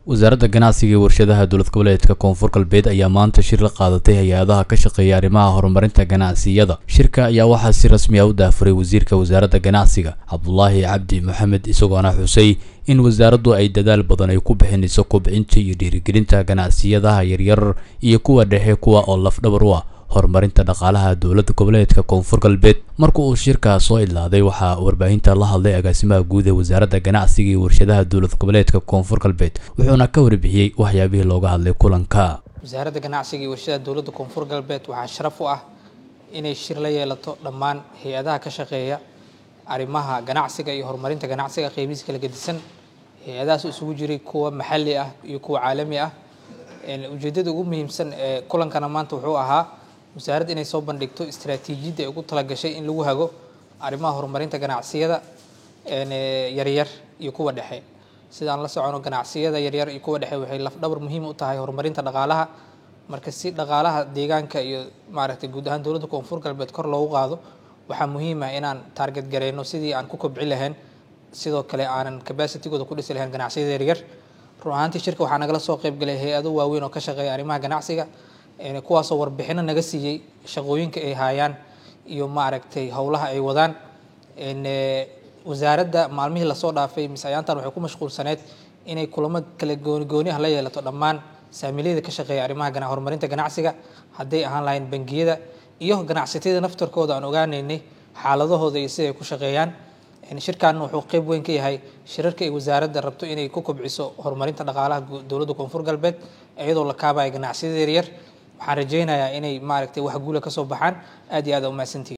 wasaaradda ganacsiga iyo warshadaha dowlad goboleedka koonfur galbeed ayaa maanta shir la qaadatay hay-adaha ka shaqeeya arrimaha horumarinta ganacsiyada shirka ayaa waxaa si rasmi ah u daafuray wasiirka wasaaradda ganacsiga cabdulaahi cabdi maxamed isagoona xusay in wasaaraddu ay dadaal badan ay ku bixinayso kobcinta iyo dhiirigelinta ganacsiyadaha yaryar iyo kuwa dhexe kuwa oo lafdhabar u ah horumarinta dhaqaalaha dowladda goboleedka koonfur galbeed marka uu shirkaa soo idlaaday waxaa warbaahinta la hadlay agaasimaha guud ee wasaaradda ganacsiga iyo warshadaha dowlad goboleedka koonfur galbeed wuxuuna ka warbixiyey waxyaabihii looga hadlay kulanka wasaaradda ganacsiga iyo warshadaha dowladda koonfur galbeed waxaa sharaf u ah inay shir la yeelato dhammaan hay-adaha ka shaqeeya arrimaha ganacsiga iyo horumarinta ganacsiga qeybihiisa kala gedisan hay-adahaas isugu jiray kuwa maxalli ah iyo kuwa caalami ah ujeeddada ugu muhiimsan ee kulankana maanta wuxuu ahaa wasaaradda inay soo bandhigto istaraatiijiyadda ay ugu talagashay in lagu hago arrimaha horumarinta ganacsiyada yaryar iyo kuwa dhexe sidaan la socono ganacsiyada yaryar iyo kuwa dhexe waxay lafdhabar muhiim u tahay horumarinta dhaqaalaha marka si dhaqaalaha deegaanka iyo maaragtay guud ahaan dowladda koonfur galbeed kor loogu qaado waxaa muhiim ah inaan taarget gareyno sidii aan ku kobci lahayn sidoo kale aanan capacitigooda ku dhisi lahayn ganacsiyada yaryar run ahaantii shirka waxaa nagala soo qaybgalay hay-ado waaweyn oo ka shaqeeya arrimaha ganacsiga kuwaasoo warbixino naga siiyey shaqooyinka ay haayaan iyo maaragtay howlaha ay wadaan wasaaradda maalmihii lasoo dhaafay mise ayaantan waxay ku mashquulsaneyd inay kulamo kala gooni gooni ah la yeelato dhammaan saamiilyada ka shaqeeya arrimaha horumarinta ganacsiga hadday ahaan lahayn bangiyada iyo ganacsatada naftarkooda aan ogaanaynay xaaladahooda iyo siday ku shaqeeyaan shirkan wuxuu qeyb weyn ka yahay shirarka ay wasaaradda rabto inay ku kobciso horumarinta dhaqaalaha dowladda koonfur galbeed iyadoo la kaabaya ganacsiyada yaryar waxaan rajaynayaa inay maaragtay wax guula ka soo baxaan aad iyo aad umahadsantihi